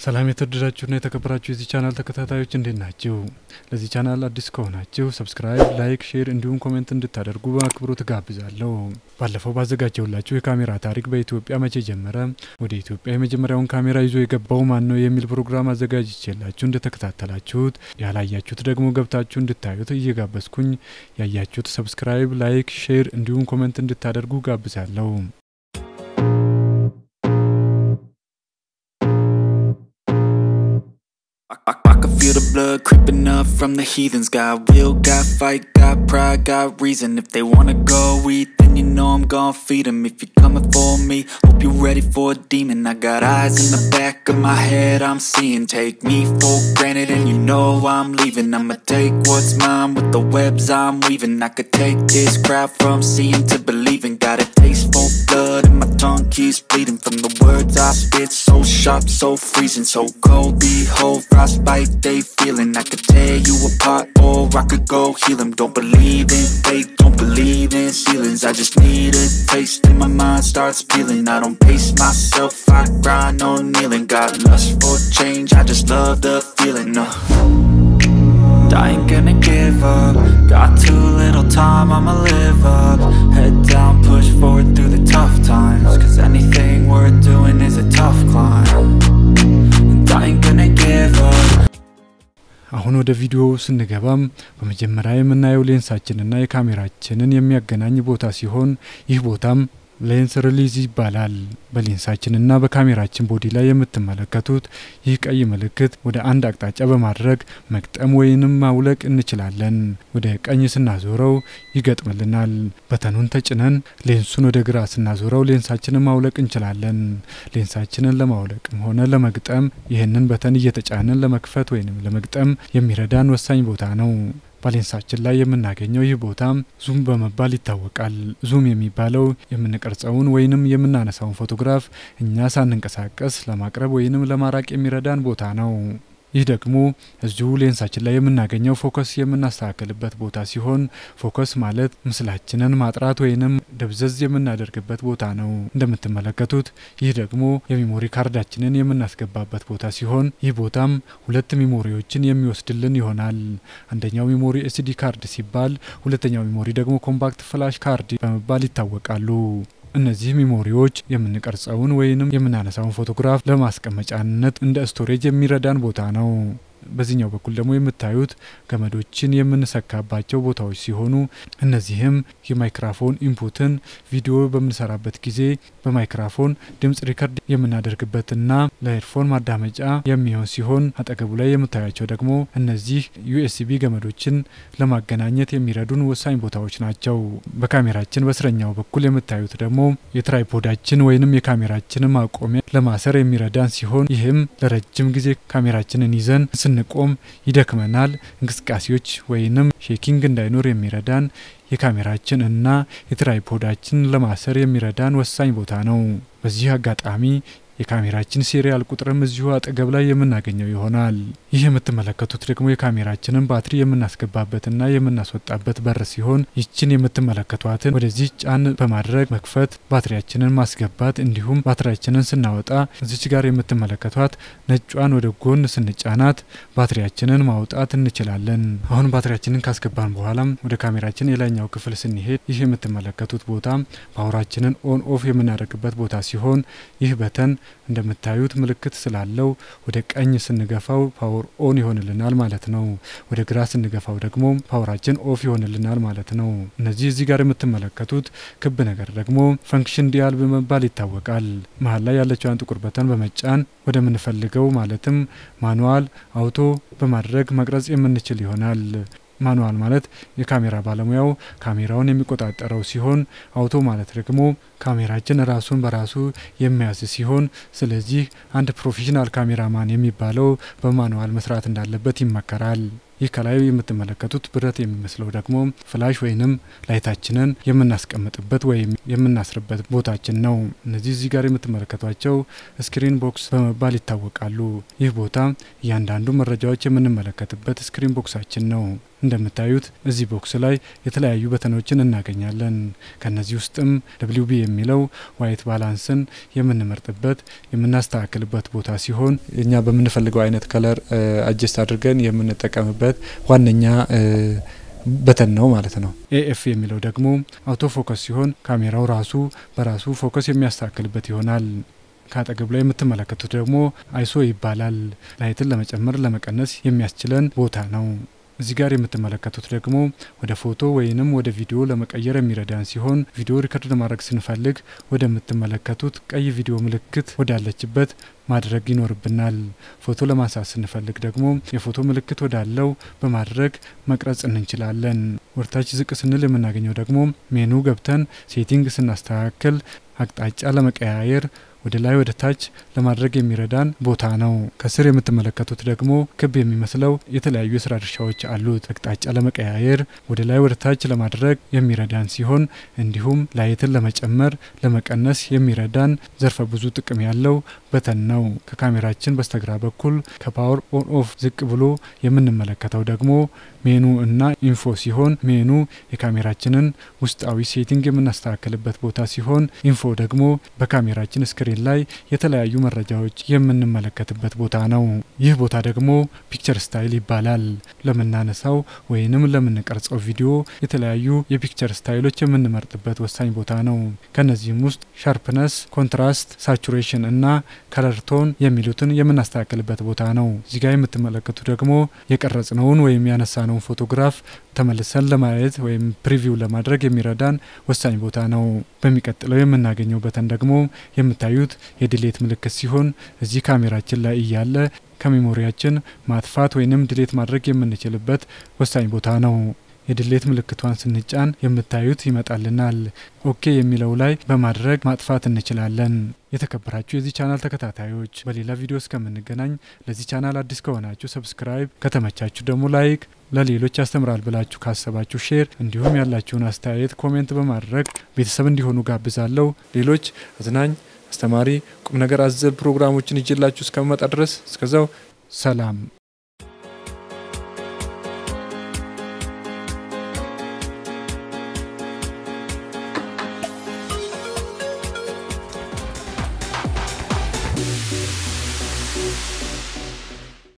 ሰላም የተወደዳችሁና የተከበራችሁ የዚህ ቻናል ተከታታዮች እንዴት ናችሁ? ለዚህ ቻናል አዲስ ከሆናችሁ ሰብስክራይብ፣ ላይክ፣ ሼር እንዲሁም ኮሜንት እንድታደርጉ በአክብሮት ጋብዛለሁ። ባለፈው ባዘጋጀውላችሁ የካሜራ ታሪክ በኢትዮጵያ መቼ ጀመረ፣ ወደ ኢትዮጵያ የመጀመሪያውን ካሜራ ይዞ የገባው ማን ነው የሚል ፕሮግራም አዘጋጅቼላችሁ እንደተከታተላችሁት ያላያችሁት ደግሞ ገብታችሁ እንድታዩት እየጋበዝኩኝ ያያችሁት ሰብስክራይብ፣ ላይክ፣ ሼር እንዲሁም ኮሜንት እንድታደርጉ ጋብዛለሁ። I, I, I can feel the blood creeping up from the heathens. Got will, got fight, got pride, got reason. If they wanna go eat, then you know I'm gon' feed 'em. If you're coming for me, hope you're ready for a demon. I got eyes in the back of my head, I'm seeing. Take me for granted, and you know I'm leaving. I'ma take what's mine with the webs I'm weaving. I could take this crowd from seeing to believing. Got a taste for blood, and my tongue keeps bleeding from the words I spit. So sharp, so freezing, so cold. Behold, frostbite they feeling. I could tear you apart, or I could go heal 'em. Don't believe in fate, don't believe in ceilings. I just need a taste, and my mind starts peeling. I don't pace myself, I grind on kneeling. Got lust for change, I just love the feeling. No. I ain't gonna give up. Got too little time, I'ma live up. Head down, push forward through the tough times. Cause anything worth doing is a tough climb. And I ain't gonna give up. አሁን ወደ ቪዲዮው ስንገባም በመጀመሪያ የምናየው ሌንሳችንና የካሜራችንን የሚያገናኝ ቦታ ሲሆን ይህ ቦታም ሌንስ ሪሊዝ ይባላል። በሌንሳችንና በካሜራችን ቦዲ ላይ የምትመለከቱት ይህ ቀይ ምልክት ወደ አንድ አቅጣጫ በማድረግ መግጠም ወይንም ማውለቅ እንችላለን። ወደ ቀኝ ስናዞረው ይገጥምልናል። በተኑን ተጭነን ሌንሱን ወደ ግራ ስናዞረው ሌንሳችንን ማውለቅ እንችላለን። ሌንሳችንን ለማውለቅም ሆነ ለመግጠም ይህንን በተን እየተጫነን ለመክፈት ወይንም ለመግጠም የሚረዳን ወሳኝ ቦታ ነው። በሌንሳችን ላይ የምናገኘው ይህ ቦታም ዙም በመባል ይታወቃል። ዙም የሚባለው የምንቀርጸውን ወይንም የምናነሳውን ፎቶግራፍ እኛ ሳንንቀሳቀስ ለማቅረብ ወይንም ለማራቅ የሚረዳን ቦታ ነው። ይህ ደግሞ እዚሁ ሌንሳችን ላይ የምናገኘው ፎከስ የምናስተካክልበት ቦታ ሲሆን ፎከስ ማለት ምስላችንን ማጥራት ወይንም ደብዘዝ የምናደርግበት ቦታ ነው። እንደምትመለከቱት ይህ ደግሞ የሚሞሪ ካርዳችንን የምናስገባበት ቦታ ሲሆን ይህ ቦታም ሁለት ሚሞሪዎችን የሚወስድልን ይሆናል። አንደኛው ሚሞሪ ኤስዲ ካርድ ሲባል፣ ሁለተኛው ሚሞሪ ደግሞ ኮምፓክት ፍላሽ ካርድ በመባል ይታወቃሉ። እነዚህ ሚሞሪዎች የምንቀርጸውን ወይንም የምናነሳውን ፎቶግራፍ ለማስቀመጫነት እንደ ስቶሬጅ የሚረዳን ቦታ ነው። በዚህኛው በኩል ደግሞ የምታዩት ገመዶችን የምንሰካባቸው ቦታዎች ሲሆኑ እነዚህም የማይክራፎን ኢንፑትን ቪዲዮ በምንሰራበት ጊዜ በማይክራፎን ድምጽ ሪከርድ የምናደርግበትና ለሄድፎን ማዳመጫ የሚሆን ሲሆን አጠገቡ ላይ የምታያቸው ደግሞ እነዚህ ዩኤስቢ ገመዶችን ለማገናኘት የሚረዱን ወሳኝ ቦታዎች ናቸው። በካሜራችን በስረኛው በኩል የምታዩት ደግሞ የትራይፖዳችን ወይንም የካሜራችንን ማቆሚያ ለማሰር የሚረዳን ሲሆን ይህም ለረጅም ጊዜ ካሜራችንን ይዘን ስንቆም ይደክመናል። እንቅስቃሴዎች ወይንም ሼኪንግ እንዳይኖር የሚረዳን የካሜራችን እና የትራይፖዳችን ለማሰር የሚረዳን ወሳኝ ቦታ ነው። በዚህ አጋጣሚ የካሜራችን ሴሪያል ቁጥርም እዚሁ አጠገብ ላይ የምናገኘው ይሆናል። ይህ የምትመለከቱት ደግሞ የካሜራችንን ባትሪ የምናስገባበትና የምናስወጣበት በር ሲሆን ይችን የምትመለከቷትን ወደዚህ ጫን በማድረግ መክፈት፣ ባትሪያችንን ማስገባት እንዲሁም ባትሪያችንን ስናወጣ እዚች ጋር የምትመለከቷት ነጯን ወደ ጎን ስንጫናት ባትሪያችንን ማውጣት እንችላለን። አሁን ባትሪያችንን ካስገባን በኋላም ወደ ካሜራችን የላይኛው ክፍል ስንሄድ ይህ የምትመለከቱት ቦታ ፓወራችንን ኦን ኦፍ የምናደርግበት ቦታ ሲሆን ይህ በተን እንደምታዩት ምልክት ስላለው ወደ ቀኝ ስንገፋው ፓወር ኦን ይሆንልናል ማለት ነው። ወደ ግራ ስንገፋው ደግሞ ፓወራችን ኦፍ ይሆንልናል ማለት ነው። እነዚህ እዚህ ጋር የምትመለከቱት ክብ ነገር ደግሞ ፈንክሽን ዲያል በመባል ይታወቃል። መሀል ላይ ያለችዋን ጥቁር በተን በመጫን ወደምንፈልገው ማለትም ማኑዋል፣ አውቶ በማድረግ መቅረጽ የምንችል ይሆናል። ማኑዋል ማለት የካሜራ ባለሙያው ካሜራውን የሚቆጣጠረው ሲሆን አውቶ ማለት ደግሞ ካሜራችን ራሱን በራሱ የሚያዝ ሲሆን ስለዚህ አንድ ፕሮፌሽናል ካሜራማን የሚባለው በማኑዋል መስራት እንዳለበት ይመከራል። ይህ ከላይ የምትመለከቱት ብረት የሚመስለው ደግሞ ፍላሽ ወይንም ላይታችንን የምናስቀምጥበት ወይም የምናስርበት ቦታችን ነው። እነዚህ እዚህ ጋር የምትመለከቷቸው ስክሪን ቦክስ በመባል ይታወቃሉ። ይህ ቦታ እያንዳንዱ መረጃዎች የምንመለከትበት ስክሪን ቦክሳችን ነው። እንደምታዩት እዚህ ቦክስ ላይ የተለያዩ በተኖችን እናገኛለን። ከነዚህ ውስጥም ደብሊው ቢ የሚለው ዋይት ባላንስን የምንመርጥበት የምናስተካክልበት ቦታ ሲሆን እኛ በምንፈልገው አይነት ከለር አጀስት አድርገን የምንጠቀምበት ዋነኛ በተን ነው ማለት ነው። ኤኤፍ የሚለው ደግሞ አውቶ ፎከስ ሲሆን ካሜራው ራሱ በራሱ ፎከስ የሚያስተካክልበት ይሆናል። ከአጠገቡ ላይ የምትመለከቱት ደግሞ አይሶ ይባላል። ላይትን ለመጨመር ለመቀነስ የሚያስችለን ቦታ ነው። እዚህ ጋር የምትመለከቱት ደግሞ ወደ ፎቶ ወይንም ወደ ቪዲዮ ለመቀየር የሚረዳን ሲሆን ቪዲዮ ሪከርድ ለማድረግ ስንፈልግ ወደምትመለከቱት ቀይ ቪዲዮ ምልክት ወዳለችበት ማድረግ ይኖርብናል። ፎቶ ለማንሳት ስንፈልግ ደግሞ የፎቶ ምልክት ወዳለው በማድረግ መቅረጽ እንችላለን። ወደታች ዝቅ ስንል የምናገኘው ደግሞ ሜኑ ገብተን ሴቲንግ ስናስተካክል አቅጣጫ ለመቀያየር ወደ ላይ ወደ ታች ለማድረግ የሚረዳን ቦታ ነው። ከስር የምትመለከቱት ደግሞ ክብ የሚመስለው የተለያዩ የስራ ድርሻዎች አሉት። አቅጣጫ ለመቀያየር ወደ ላይ ወደ ታች ለማድረግ የሚረዳን ሲሆን እንዲሁም ላይትን ለመጨመር ለመቀነስ የሚረዳን ዘርፈ ብዙ ጥቅም ያለው በተን ነው። ከካሜራችን በስተግራ በኩል ከፓወር ኦን ኦፍ ዝቅ ብሎ የምንመለከተው ደግሞ ሜኑ እና ኢንፎ ሲሆን ሜኑ የካሜራችንን ውስጣዊ ሴቲንግ የምናስተካክልበት ቦታ ሲሆን ኢንፎ ደግሞ በካሜራችን ስክሪን ላይ የተለያዩ መረጃዎች የምንመለከትበት ቦታ ነው። ይህ ቦታ ደግሞ ፒክቸር ስታይል ይባላል። ለምናነሳው ወይንም ለምንቀርጸው ቪዲዮ የተለያዩ የፒክቸር ስታይሎች የምንመርጥበት ወሳኝ ቦታ ነው። ከነዚህም ውስጥ ሻርፕነስ፣ ኮንትራስት፣ ሳቹሬሽን እና ከለርቶን የሚሉትን የምናስተካክልበት ቦታ ነው። እዚህ ጋር የምትመለከቱ ደግሞ የቀረጽነውን ወይም ያነሳነውን ፎቶግራፍ ተመልሰን ለማየት ወይም ፕሪቪው ለማድረግ የሚረዳን ወሳኝ ቦታ ነው። በሚቀጥለው የምናገኘው በተን ደግሞ የምታዩት የድሌት ምልክት ሲሆን እዚህ ካሜራችን ላይ እያለ ከሜሞሪያችን ማጥፋት ወይንም ድሌት ማድረግ የምንችልበት ወሳኝ ቦታ ነው። የድሌት ምልክቷን ስንጫን የምታዩት ይመጣልናል። ኦኬ የሚለው ላይ በማድረግ ማጥፋት እንችላለን። የተከበራችሁ የዚህ ቻናል ተከታታዮች በሌላ ቪዲዮ እስከምንገናኝ ለዚህ ቻናል አዲስ ከሆናችሁ ሰብስክራይብ፣ ከተመቻችሁ ደግሞ ላይክ፣ ለሌሎች ያስተምራል ብላችሁ ካሰባችሁ ሼር፣ እንዲሁም ያላችሁን አስተያየት ኮሜንት በማድረግ ቤተሰብ እንዲሆኑ ጋብዛለሁ። ሌሎች አዝናኝ፣ አስተማሪ፣ ቁም ነገር አዘል ፕሮግራሞችን ይዤላችሁ እስከመጣ ድረስ እስከዛው ሰላም።